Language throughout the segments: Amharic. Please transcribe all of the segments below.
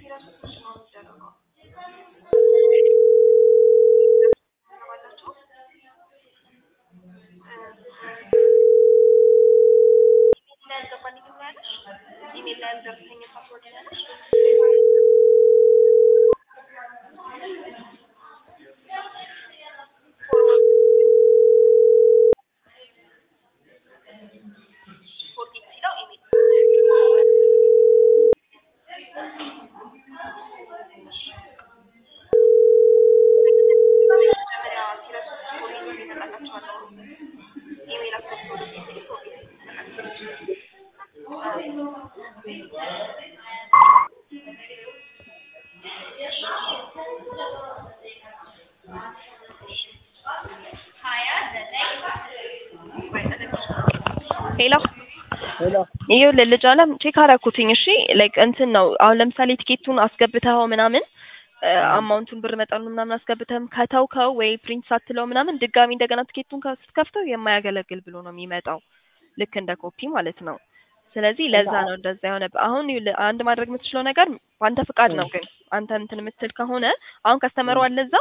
ሄሎ ሄሎ ይኸውልህ ልጅ አለም ቼክ አደረኩትኝ። እሺ ላይክ እንትን ነው አሁን ለምሳሌ ቲኬቱን አስገብተኸው ምናምን አማውንቱን ብር መጠኑን ምናምን አስገብተህም ከተውከው ወይ ፕሪንት ሳትለው ምናምን ድጋሚ እንደገና ቲኬቱን ከ- ስትከፍተው የማያገለግል ብሎ ነው የሚመጣው ልክ እንደ ኮፒ ማለት ነው። ስለዚህ ለዛ ነው እንደዛ የሆነ አሁን ይኸውልህ አንድ ማድረግ የምትችለው ነገር በአንተ ፍቃድ ነው ግን አንተ እንትን የምትል ከሆነ አሁን ከስተመሩ አለ እዛ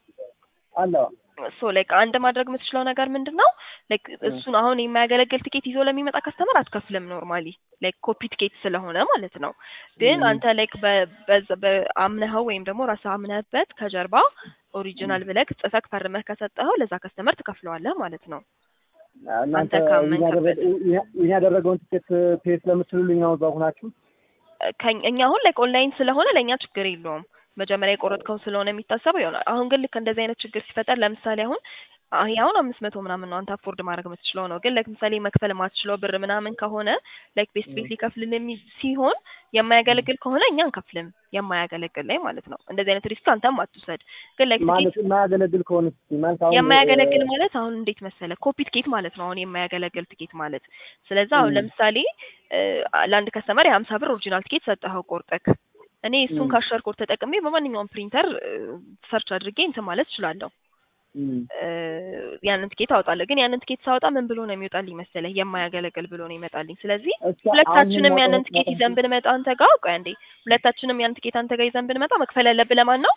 አለ ሶ ላይክ አንድ ማድረግ የምትችለው ነገር ምንድን ነው ላይክ እሱን አሁን የማያገለግል ቲኬት ይዞ ለሚመጣ ከስተመር አትከፍልም ኖርማሊ ላይክ ኮፒ ቲኬት ስለሆነ ማለት ነው። ግን አንተ ላይክ በአምነኸው ወይም ደግሞ ራስህ አምነህበት ከጀርባ ኦሪጂናል ብለህ ጽፈህ ፈርመህ ከሰጠኸው ለዛ ከስተመር ትከፍለዋለህ ማለት ነው። እናንተ አንተ ካመንክበት። ይህን ያደረገውን ትኬት ፔ ስለምትሉልኝ ነው እዛው ሆናችሁ ከኝ- እኛ አሁን ላይክ ኦንላይን ስለሆነ ለእኛ ችግር የለውም። መጀመሪያ የቆረጥከው ስለሆነ የሚታሰበው ይሆናል። አሁን ግን ልክ እንደዚህ አይነት ችግር ሲፈጠር ለምሳሌ አሁን አሁን አሁን አምስት መቶ ምናምን ነው አንተ አፎርድ ማድረግ የምትችለው ነው። ግን ለምሳሌ መክፈል የማትችለው ብር ምናምን ከሆነ ላይክ ቤስት ቤት ሊከፍልል የሚ ሲሆን የማያገለግል ከሆነ እኛ አንከፍልም። የማያገለግል ላይ ማለት ነው። እንደዚህ አይነት ሪስክ አንተም አትውሰድ። ግን ላይክ ማለት የማያገለግል ከሆነ እስኪ ማለት አሁን የማያገለግል ማለት አሁን እንዴት መሰለ ኮፒ ትኬት ማለት ነው። አሁን የማያገለግል ትኬት ማለት ስለዚህ አሁን ም። ለምሳሌ እ፣ ለአንድ ከስተመር የሀምሳ ብር ኦሪጂናል ትኬት ሰጠኸው ቆርጠክ እኔ እሱን ም። ካሸር ኮድ ተጠቅሜ በማንኛውም ፕሪንተር ሰርች አድርጌ እንትን ማለት እችላለሁ። ም፣ እ፣ ያንን ትኬት አወጣለሁ። ግን ያንን ትኬት ሳወጣ ምን ብሎ ነው የሚወጣልኝ መሰለህ? የማያገለግል ብሎ ነው ይመጣልኝ። ስለዚህ እስኪ አሁን ሁለታችንም ያንን የማውቀው ትኬት ይዘን ብንመጣ አንተ ጋር ቆይ አንዴ፣ ሁለታችንም ያንን ትኬት አንተ ጋር ይዘን ብንመጣ መክፈል ያለብህ ለማን ነው?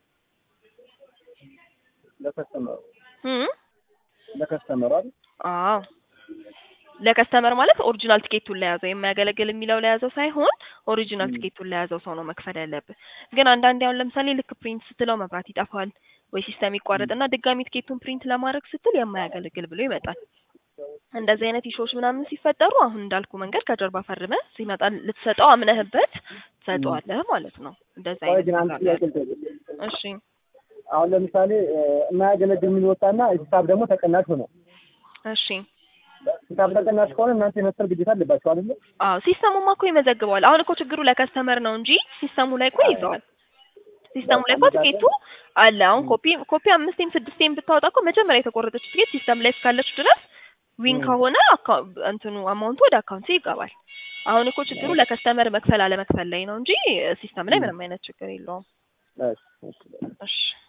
ለከስተመሩ እም? ለከስተመሩ አይደል አዎ ለከስተመር ማለት ኦሪጂናል ቲኬቱን ለያዘው የማያገለግል የሚለው ለያዘው ሳይሆን ኦሪጂናል ም። ቲኬቱን ለያዘው ሰው ነው መክፈል ያለብህ። ግን አንዳንዴ አሁን ለምሳሌ ልክ ፕሪንት ስትለው መብራት ይጠፋል ወይ ሲስተም ይቋረጥና ድጋሚ ቲኬቱን ፕሪንት ለማድረግ ስትል የማያገለግል ብሎ ይመጣል። እንደዚህ አይነት ኢሹዎች ምናምን ሲፈጠሩ አሁን እንዳልኩ መንገድ ከጀርባ ፈርመህ ሲመጣ ልትሰጠው አምነህበት ትሰጠዋለህ ማለት ነው። እንደዚህ ቆይ አይነት ግን አንድ ነገር ጥያቄ አለ። ልጠይቅ። እሺ አሁን ለምሳሌ እ፣ የማያገለግል የሚል ወጣና ሂሳብ ደግሞ ተቀናሽ ሆነ። እሺ ሂሳብ ተቀናሽ ከሆነ እናንተ የመክፈል ግዴታ አለባችሁ አይደለ? አዎ ሲስተሙማ እኮ ይመዘግበዋል። አሁን እኮ ችግሩ ለከስተመር ነው እንጂ ሲስተሙ ላይ እኮ ይዘዋል። ሲስተሙ ላይ እኮ ትኬቱ አለ። አሁን ኮፒ ኮፒ አምስቴም ስድስቴም ብታወጣ እኮ መጀመሪያ የተቆረጠች ትኬት ሲስተም ላይ እስካለች ድረስ ዊን ም። ከሆነ አካ- እንትኑ አማውንቱ ወደ አካውንት ይገባል። አሁን እኮ ችግሩ ለከስተመር መክፈል አለመክፈል ላይ ነው እንጂ ሲስተም ላይ ም። ምንም አይነት ችግር የለውም። እሺ፣ እሺ። እሺ